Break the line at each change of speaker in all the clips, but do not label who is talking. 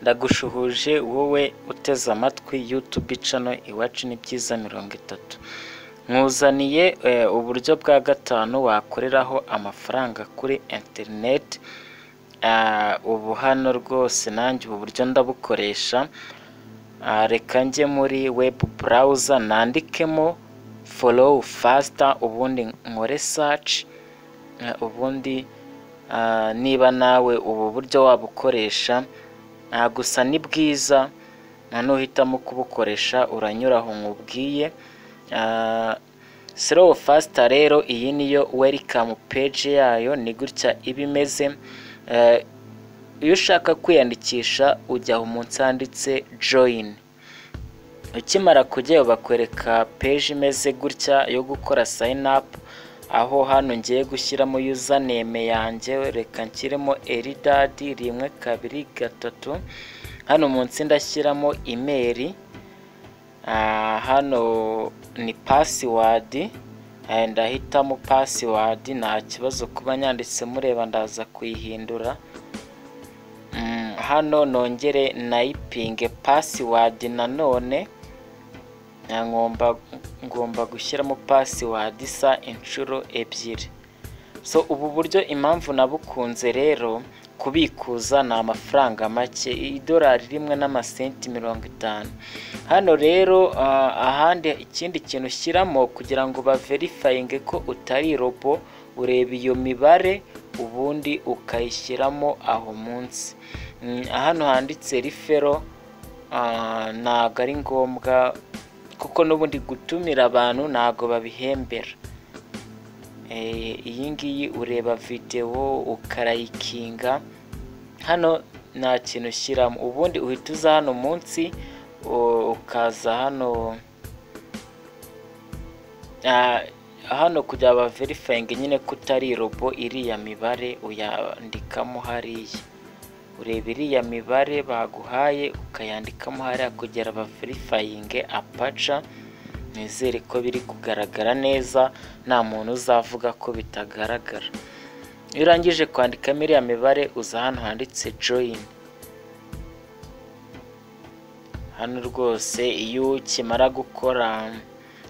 Ndagushuhuje wowe uteze amatwi YouTube channel Iwacu ni byiza mirongo itatu, nkuzaniye uburyo bwa gatanu wakoreraho amafaranga kuri interineti, ubu hano rwose nanjye ubu buryo ndabukoresha, reka njye muri webu burawuza nandikemo folowu fasita ubundi nkore saci, ubundi niba nawe ubu buryo wabukoresha, gusa ni bwiza nuhitamo kubukoresha uranyura aho nkubwiye, solowu fasita rero iyi niyo welikamu peji yayo ni gutya iba imeze, iyo ushaka kwiyandikisha ujya aho munsi handitse joyini, ukimara kujyayo bakwereka peji imeze gutya yo gukora sayini apu, aho hano ngiye gushyiramo yuza neme yanjye, reka nshyiremo Eridadi rimwe kabiri gatatu, hano munsi ndashyiramo imeri, hano ni pasiwadi, ndahitamo pasiwadi nta kibazo kuba nyanditse mureba ndaza kuyihindura, hano nongere nayipinge pasiwadi nanone, ngomba gushyiramo pasiwadi isa inshuro ebyiri, so ubu buryo impamvu nabukunze rero kubikuza ni amafaranga make, idorari rimwe n'amasenti mirongo itanu, hano rero ahandi ikindi kintu ushyiramo kugira ngo baverifayinge ko utari robo, ureba iyo mibare ubundi ukayishyiramo aho munsi, hano handitse rifero ntago ari ngombwa kuko n'ubundi gutumira abantu ntago babihembera, iyi ngiyi ureba videwo ukarayikinga, hano nta kintu ushyiramo, ubundi uhita uza hano munsi ukaza hano, hano kugira baverifayinge nyine ko utari robo iriya mibare uyandikamo hariya, ureba iriya mibare baguhaye ukayandikamo hariya kugira baverifayinge apaca, nizere ko biri kugaragara neza nta muntu uzavuga ko bitagaragara, iyo urangije kwandikamo iriya mibare uza hano handitse joyini, hano rwose iyo ukimara gukora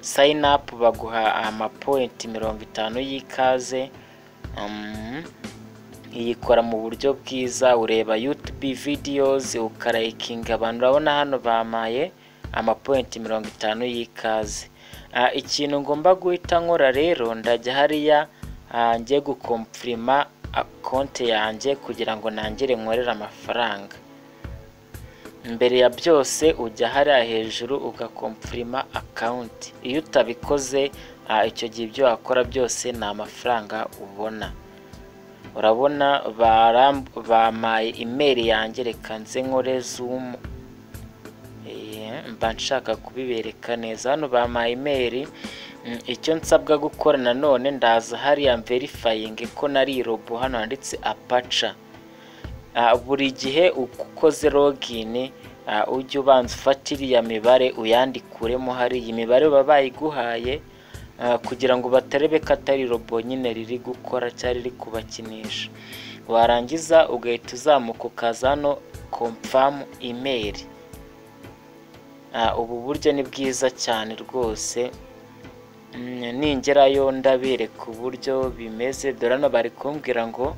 sayini apu baguha amapoyinti mirongo itanu y'ikaze, iyikora mu buryo bwiza ureba yutubi vidiyozi ukarayikinga, abantu urabona hano bampaye amapoyinti mirongo itanu y'ikaze, ikintu ngomba guhita nkora rero ndajya hariya njye gukompurima konti yanjye kugira ngo nangire nkorere amafaranga, mbere ya byose ujya hariya hejuru ugakompurima akawunti, iyo utabikoze icyo gihe ibyo wakora byose ni amafaranga ubona, urabona bampaye imeri yanjye reka nze nkore zumu, mba nshaka kubibereka neza, hano bampaye imeri, icyo nsabwa gukora nanone ndaza hariya mverifayinge ko nari robo, hano handitse apaca, buri gihe ukoze logini ujye ubanza ufata iriya mibare uyandikuremo hariya, imibare baba bayiguhaye kugira ngo batarebe ko atari robo nyine riri gukora cyangwa riri kubakinisha, warangiza ugahita uzamuka ukaza hano komfamu imeri, ubu buryo ni bwiza cyane rwose, ningerayo ndabereka uburyo bimeze, dore hano bari kumbwira ngo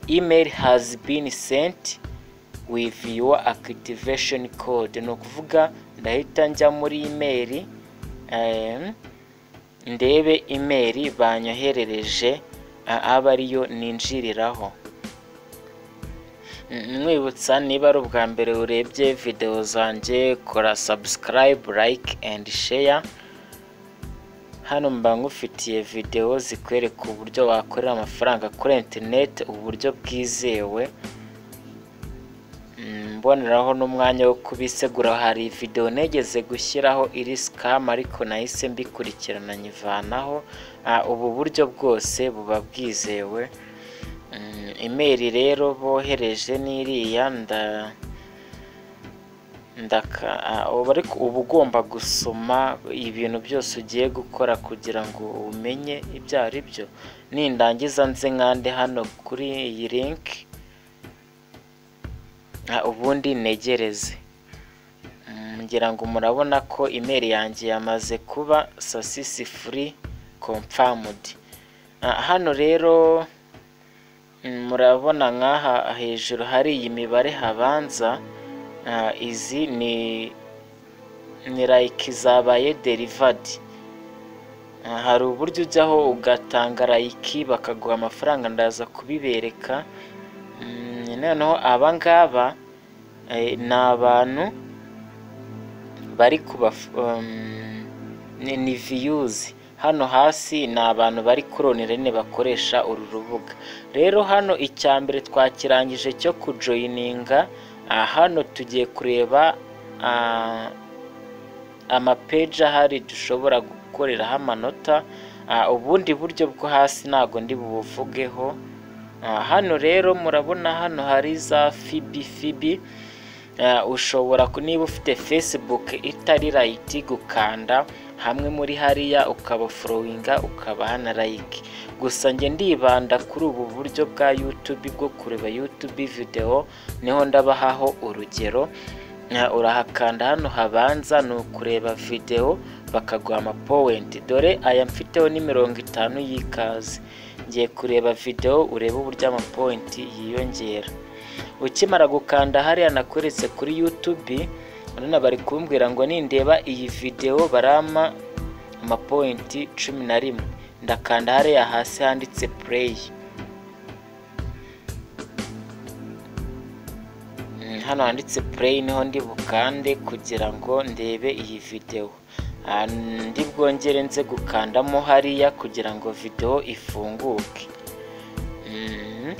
imeri hazi bini senti wivi yuwa akitivesheni kode, ni ukuvuga ndahita njya muri imeri ndebe imeri banyoherereje abe ariyo ninjiriraho, nkwibutsa niba ari ubwa mbere urebye videwo zanjye kora sabusikarayibu, layike endi sheya, hano mba ngufitiye videwo zikwereka uburyo wakorera amafaranga kuri interineti, uburyo bwizewe, mboneraho n'umwanya wo kubisegura, hari videwo nigeze gushyiraho iri sikamu ariko nahise mbikurikirana nyivanaho, ubu buryo bwose buba bwizewe, imeri rero bohereje ni iriya, ariko uba ugomba gusoma ibintu byose ugiye gukora kugira ngo umenye ibyo ari byo, nindangiza nze nkande hano kuri iyi linki. Ah, ubundi negereze Mm, ngira ngo murabona ko imeri yanjye yamaze kuba sasisi furi kompamudi hano rero mm, murabona nk'aha hejuru hari iyi mibare habanza ah, izi ni ni like zabaye derivadi Ah, hari uburyo ujyaho ugatanga like bakaguha amafaranga ndaza kubibereka Mm, noneho aba ngaba eh, ni abantu bari kuba um, ni, ni viyuzi hano hasi ni abantu bari kuronera nyine bakoresha uru rubuga rero hano icya mbere twakirangije cyo kujoyininga ah, hano tugiye kureba ah, amapeji ahari dushobora gukoreraho amanota Ah, ubundi buryo bwo hasi ntabwo ndi bubuvugeho Ah, hano rero murabona hano hari za fibi fibi Ah, ushobora ku- niba ufite facebook itari rayiti gukanda hamwe muri hariya ukaba forowinga ukaba hanarayike gusa njye ndibanda kuri ubu buryo bwa youtube bwo kureba youtube video niho ndabahaho urugero Ah, urahakanda hano habanza ni ukureba video bakaguha amapowenti dore aya mfiteho ni mirongo itanu y'ikaze ngiye kureba video urebe uburyo amapointi yiyongera ukimara gukanda hariya nakoretse kuri youtube none bari kumbwira ngo nindeba iyi video barama amapointi cumi na rimwe ndakanda hariya hasi handitse play Mm, hano handitse play niho ndi bukande kugira ngo ndebe iyi video Ah, ndi bwongere nze gukandamo hariya kugira ngo video ifunguke Mhm.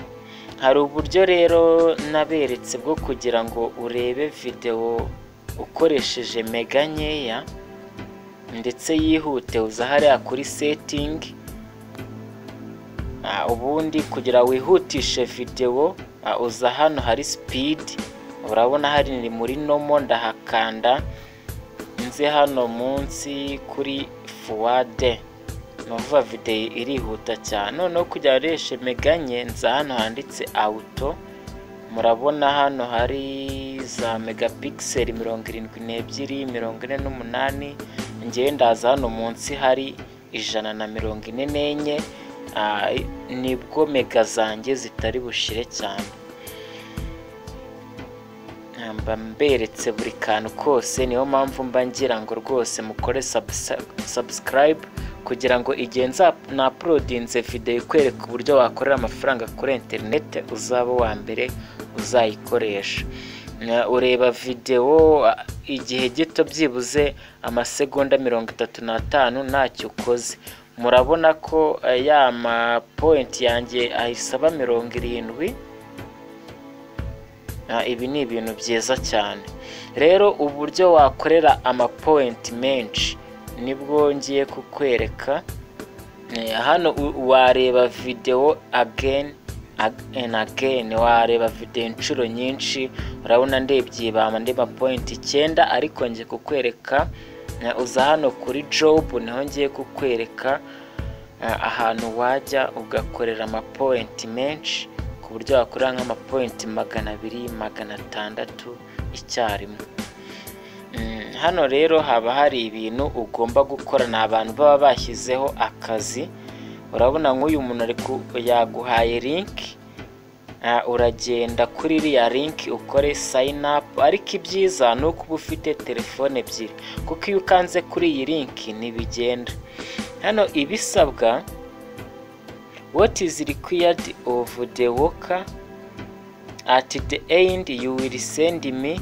hari uburyo rero naberetse bwo kugira ngo urebe videwo ukoresheje mega nkeya ndetse yihute uza hariya kuri setingi Ah, ubundi kugira wihutishe videwo ah, uza hano hari sipidi urabona hari ni muri nomo ndahakanda nze hano munsi kuri fuwade ni ukuvuga videwo irihuta cyane noneho kugira ngo ureshe meganye nza hano handitse awuto murabona hano hari za megapikiseli mirongo irindwi n'ebyiri mirongo ine n'umunani ngewe ndaza hano munsi hari ijana na mirongo ine n'enye Ah, nibwo mega zanjye zitari bushire cyane Ah, mba mberetse buri kantu kose niyo mpamvu mba ngira ngo rwose mukore sabusikarayibu kugira ngo igihe nzapurodinze videwo ikwereka uburyo wakorera amafaranga kuri interineti uzaba uwa mbere uzayikoresha Na- ureba videwo ah, igihe gito byibuze amasegonda mirongo itatu n'atanu ntacyo ukoze murabona ko eh, ya mapointi yanjye ayisaba mirongo irindwi Ah, ibi ni ibintu byiza cyane rero uburyo wakorera amapointi menshi nibwo ngiye kukwereka Eh, hano u- wareba videwo ageni and again wareba videwo inshuro nyinshi urabona ndebye ibamba ndeba point icyenda ariko ngiye kukwereka eh, uza hano kuri jobu niho ngiye kukwereka eh, ahantu wajya ugakorera amapointi menshi ku buryo wakorera nk'amapointi magana abiri magana atandatu icyarimwe Mm, hano rero haba hari ibintu ugomba gukora ni abantu baba bashyizeho akazi urabona nk'uyu muntu ari ku- yaguhaye linki Ah, uragenda kuri iriya linki ukore sayini apu ariko ibyiza ni uko uba ufite telefone ebyiri kuko iyo ukanze kuri iyi linki ntibigenda hano ibisabwa what is required of the worker at the end you will send me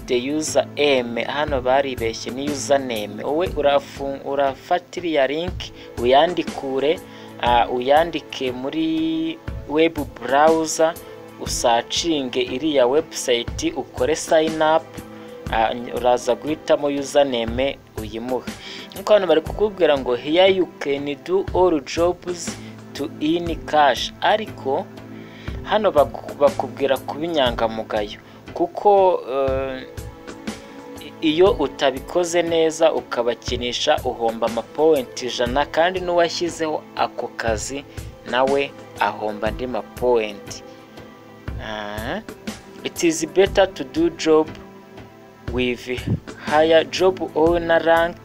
the user name hano baribeshye ni user name wowe urafu- urafata iriya link uyandikure ah, uyandike muri web browser usacinge iriya website ukore sign up ah, ny- uraza guhitamo user name uyimuhe nk'uko hano bari kukubwira ngo here you can do all jobs to in cash ariko hano baku- bakubwira kuba inyangamugayo kuko eh, i- iyo utabikoze neza ukabakinisha uhomba amapowenti ijana kandi n'uwashyizeho ako kazi nawe ahomba andi mapowenti Aha. it is better to do job with higher job owner rank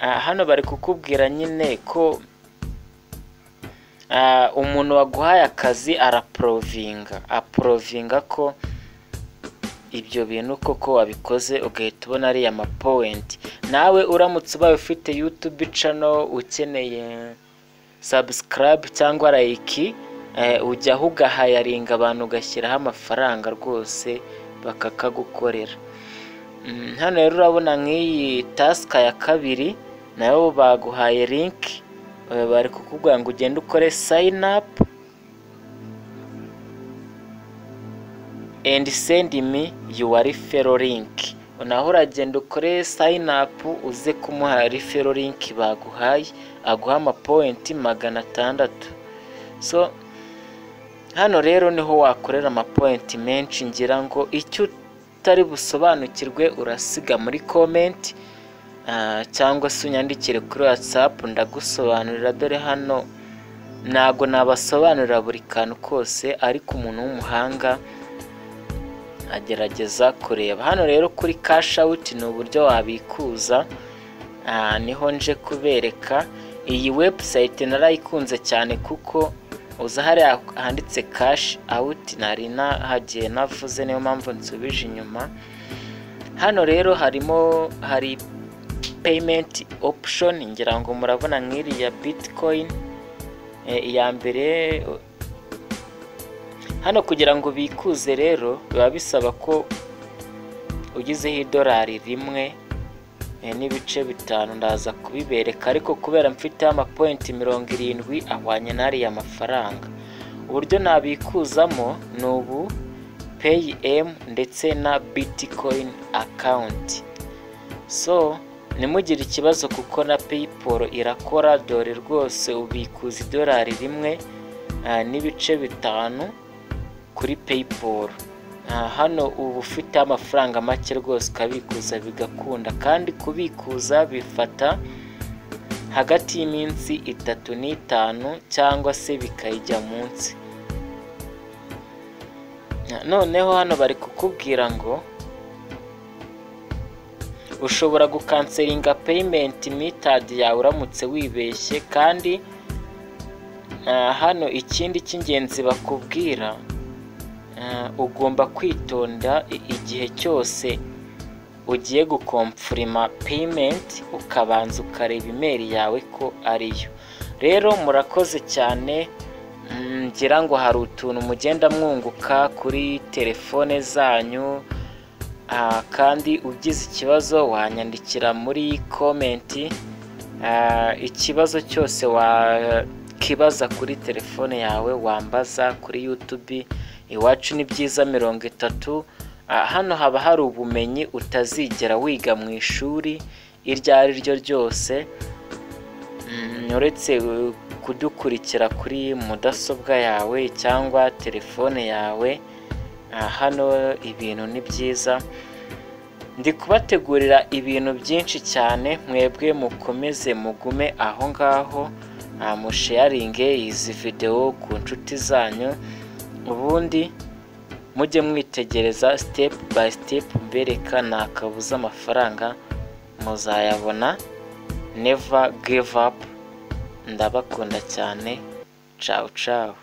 Ah, hano bari kukubwira nyine ko ah, umuntu waguhaye akazi araporovinga aporovinga ko ibyo bintu koko wabikoze ugahita ubona ariya mapowenti nawe uramutse ubaye ufite yutubi cano ukeneye sabusikarabe cyangwa layiki eh, ujyaho ugahayaringa abantu ugashyiraho amafaranga rwose bakakagukorera Mm, hano rero urabona nk'iyi tasika ya kabiri nayo baguhaye linki eh, bari kukubwira ngo ugende ukore sayini apu and send me your referral link naho uragenda ukore sign up uze kumuha referral link baguhaye aguha amapointi magana atandatu so hano rero niho wakorera amapointi menshi ngira ngo icyo utari busobanukirwe urasiga muri comment ah, cyangwa se unyandikire kuri whatsapp ndagusobanurira dore hano ntabwo nabasobanurira buri kantu kose ariko umuntu w'umuhanga agerageza kureba hano rero kuri cash out ni uburyo wabikuza Ah, niho nje kubereka iyi website narayikunze cyane kuko uza hariya handitse cash out nari nahagiye navuze niyo mpamvu nsubije inyuma hano rero harimo hari payment option ngira ngo murabona nk'iriya bitcoin Eh, iya mbere hano kugira ngo bikuze rero biba bisaba ko ugizeho idolari rimwe eh, n'ibice bitanu ndaza kubibereka ariko kubera mfiteho amapointi mirongo irindwi ahwanye n'ariya mafaranga uburyo nabikuzamo ni ubu peyi emu ndetse na bitikoyini akawunti so ntimugire ikibazo kuko na peyiporo irakora dore rwose ubikuza idolari rimwe ah, n'ibice bitanu kuri paypal Ah, hano uba ufite amafaranga make rwose ukabikuza bigakunda kandi kubikuza bifata hagati y'iminsi itatu n'itanu cyangwa se bikayijya munsi Ah, noneho hano bari kukubwira ngo ushobora gukanseringa peyimenti mitadi yawe uramutse wibeshye kandi ah, hano ikindi cy'ingenzi bakubwira Ah, ugomba kwitonda i- igihe cyose ugiye gukomfurima peyimenti ukabanza ukareba imeri yawe ko ariyo rero murakoze cyane mm, ngira ngo hari utuntu mugenda mwunguka kuri telefone zanyu Ah, kandi ugize ikibazo wanyandikira muri komenti Ah, ikibazo cyose wakibaza kuri telefone yawe wambaza kuri yutubi iwacu ni byiza mirongo itatu Ah, hano haba hari ubumenyi utazigera wiga mu ishuri iryo ari ryo ryose Mm, uretse uh, kudukurikira kuri mudasobwa yawe cyangwa telefone yawe Ah, hano ibintu ni byiza ndi kubategurira ibintu byinshi cyane mwebwe mukomeze mugume aho ngaho Ah, musheyaringe izi videwo ku nshuti zanyu ubundi mujye mwitegereza step by step mbereka ntakabuze amafaranga muzayabona never give up ndabakunda cyane ciao ciao